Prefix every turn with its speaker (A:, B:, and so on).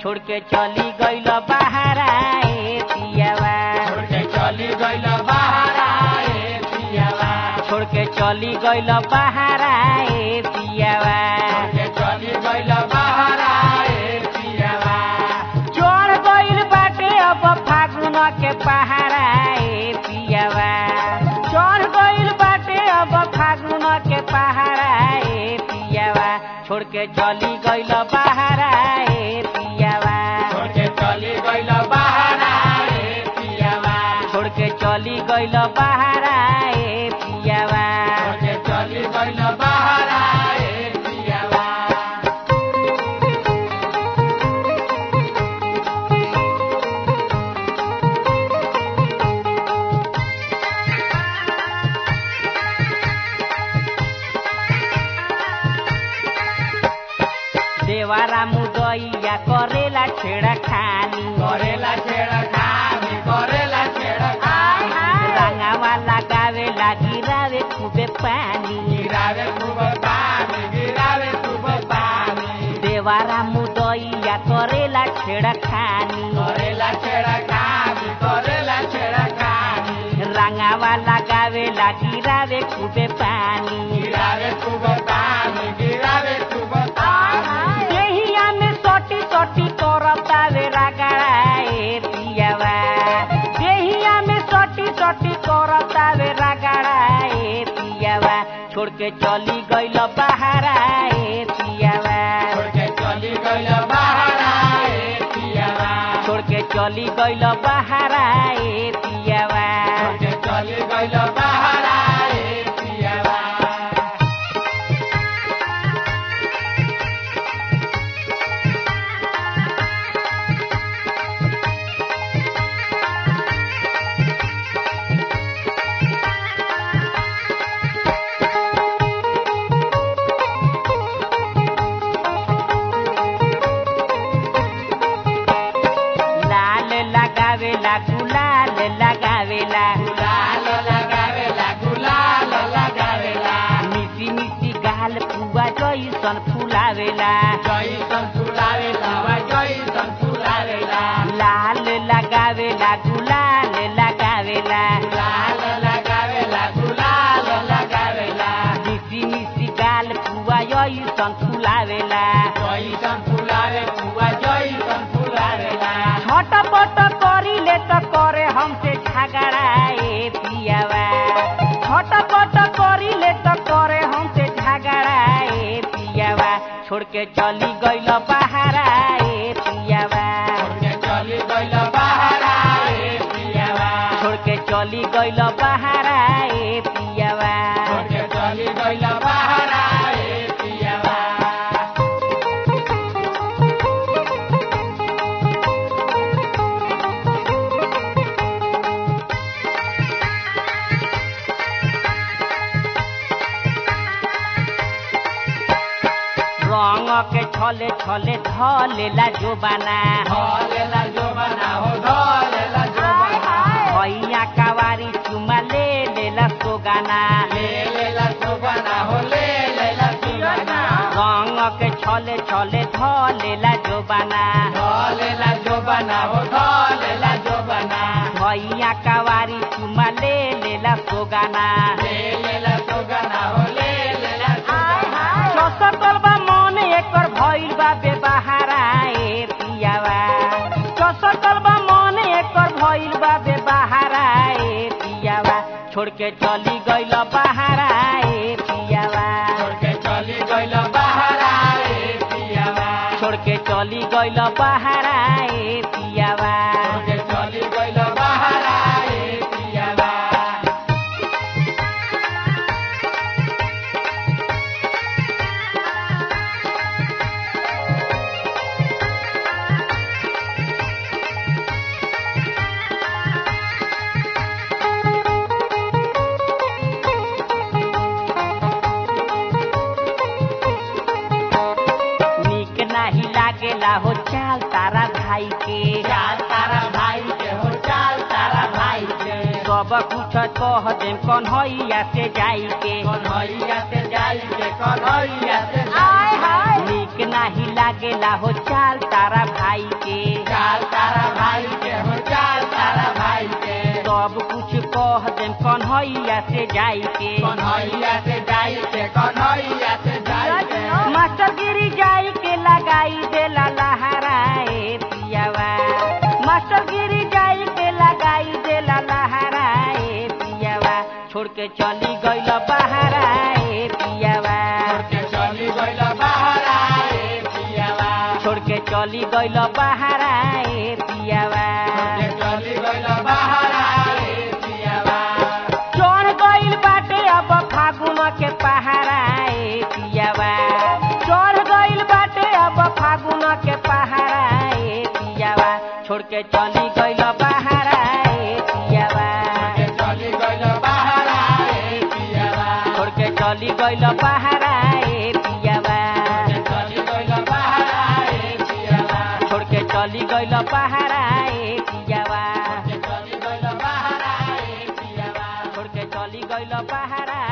A: छोड़ के चली गइल बहारा ए पियावा
B: छोड़ के चली गइल बहारा ए पियावा
A: छोड़ के चली गइल बहारा ए पियावा
B: छोड़ के चली गइल बहारा ए पियावा
A: चढ़ गइल बाटे अब फागुन के पहारा ए पियावा चढ़ गइल बाटे अब फागुन के पहारा ए पियावा छोड़ के चली गइल बहारा ए पियावा
B: छोड़ के चली गइल बहारा ए पियावा
A: छोड़ के चली गइल बहारा ए पियावा
B: छोड़ के चली गइल बहारा ए पियावा
A: देवारा मुदैया करेला छेड़ा खानी
B: करेला छेड़ा खानी करेला छेड़ा खानी
A: रंगावा लगावेला गिरावे खूबे पानी
B: गिरावे खूब पानी गिरावे खूब पानी
A: देवारा मुदैया करेला छेड़ा खानी
B: करेला छेड़ा खानी करेला छेड़ा खानी
A: रंगावा लगावेला गिरावे खूबे पानी
B: गिरावे खूब पानी गिरावे खूब पानी
A: देहिया में सोटी सोटी करतावे रगड़ा ए पियावा देहिया में सोटी सोटी करतावे रगड़ा ए पियावा छोड़ के चली गइल बहारा ए पियावा
B: छोड़ के चली गइल बहारा ए पियावा
A: छोड़ के चली गइल बहारा ए पियावा
B: छोड़ के चली गइल बहारा ए पियावा
A: लाल लगावेला गुलाल लगावेला
B: गुलाल लगावेला गुलाल लगावेला
A: मिसी मिसी गाल पुआ जैसन फुलावेला
B: जैसन फुलावेला वा जैसन फुलावेला
A: लाल लगावेला गुलाल लगावेला
B: गुलाल लगावेला गुलाल लगावेला
A: मिसी मिसी गाल पुआ जैसन फुलावेला
B: जैसन फुलावे फुआ जैसन फुलावेला
A: छटपट करिले त करे हमसे झगड़ा ए पियावा छटपट करिले त करे हमसे झगड़ा ए पियावा छोड़ के चली गइल बहारा ए पियावा
B: छोड़ के चली गइल बहारा ए पियावा
A: छोड़ के चली गइल बहारा ए पियावा
B: छोड़ के चली गइल बहारा ए पियावा
A: रंग के छले छले धलेला जो बना
B: धलेला जो बना हो धलेला जो बना
A: भैया कवारी चुमा ले लेला सोगाना
B: ले लेला जो बना हो ले लेला जो बना
A: रंग के छले छले धलेला जो बना
B: धलेला जो बना हो धलेला जो बना
A: भैया कवारी चुमा ले लेला सोगाना
B: ले लेला जो बना हो ले लेला जो बना
A: चसकल बा मन एकर भइल बा बेबहारा ए पियावा चसकल बा मन एकर भइल बा बेबहारा ए पियावा छोड़ के चली गइल बहारा ए पियावा
B: छोड़ के चली गइल बहारा ए पियावा
A: छोड़ के चली गइल बहारा ए पियावा
B: छोड़ के चली गइल बहारा ए पियावा
A: नीक नाही लागेला हो चाल तारा भाई के
B: चाल तारा भाई के हो चाल तारा भाई के
A: सब कुछ कह देम कन्हैया से जाई के
B: कन्हैया से जाई के कन्हैया से
A: आय
B: जाई
A: हाय नीक नाही लागे लागेला हो चाल तारा भाई के
B: चाल तारा भाई के हो चाल तारा भाई के
A: सब कुछ कह देम कन्हैया से जाई के
B: कन्हैया से जाई के कन्हैया से जाई के
A: मास्टर गिरी जाई के लगाई देला लहराए पियावा मास्टर गिरी जाई के लगाई देला लहराए पियावा छोड़ के चली गइल बहराए पियावा
B: के चली गइल बाहर आए पियावा
A: छोड़ के चली गइल बहराए पियावा
B: के चली गइल बाहर आए पियावा
A: चढ़ गइल बाटे अब फागुन के पहराए पियावा चढ़ गइल बाटे अब फागुन के पहराए पियावा छोड़ के चली गइल बहराए पियावा
B: के चली गइल बाहर आए पियावा
A: छोड़ के चली गइल बहराए पियावा
B: के चली गइल बाहर आए पियावा
A: छोड़ के चली गइल बहराए पियावा
B: के चली गइल बाहर आए पियावा
A: छोड़ के चली गइल बहराए